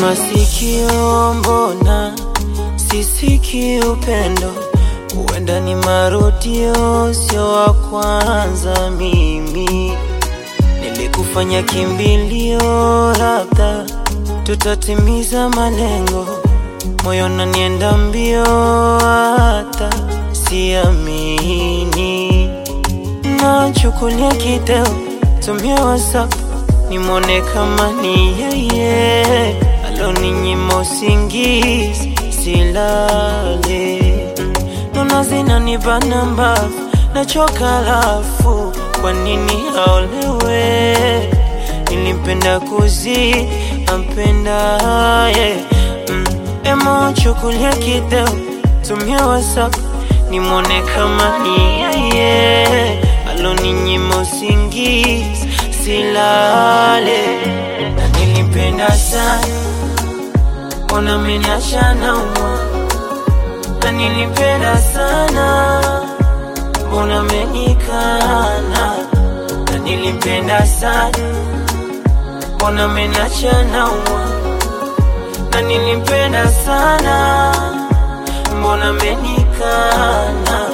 masikio, mbona sisiki upendo? Huenda ni marudio, sio wa kwanza. Mimi nilikufanya kimbilio, labda tutatimiza malengo. Moyo nanienda mbio, hata siamini. Nachukulia kideo, tumia WhatsApp nimwone kama ni yeye aloninyima usingizi, silale nona zinanibana mbavu, nachoka lafu, kwa nini aolewe? Nilimpenda kuzidi ampendaye mm. Emo chukulia kideo, tumia WhatsApp nimwone kama ni yeye aloninyima usingizi, silale na nilimpenda sana, mbona ameniacha naumwa na nilipenda sana, mbona amenikana? Na nilipenda sana, mbona ameniacha naumwa? Na nilipenda sana, mbona amenikana?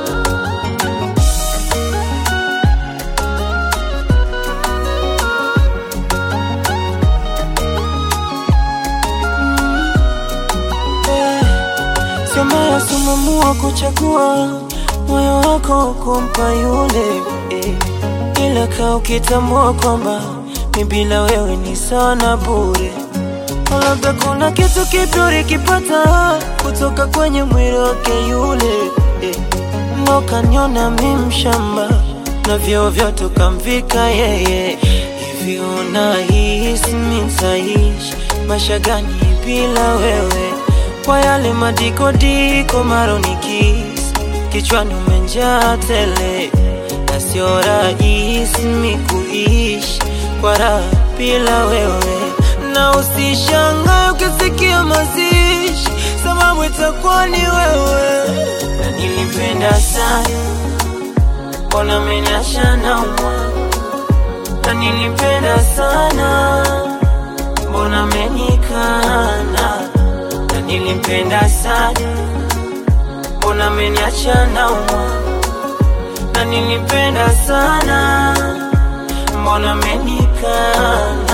Sema sumamua kuchagua moyo wako kumpa yule eh. Ila kaa ukitambua kwamba mi bila wewe ni sawa na bure. Labda kuna kitu kipya ulikipata kutoka kwenye mwili wake yule eh. Ndo kaniona mi mshamba na vyeo vyote ukamvika yeye. Hivi unahisi mi nitaishi maisha gani bila wewe? kwa yale madikodiko maronikis kichwani umenjaa tele, na sio rahisi mi kuishi kwa raha bila wewe, na usishangae ukisikia mazishi, sababu itakuwa ni wewe. Na nilipenda sana, mbona ameniacha naumwa? Na nilipenda sana, mbona amenikana? na nilimpenda sana, mbona ameniacha naumwa? Na nilimpenda sana, mbona amenikana?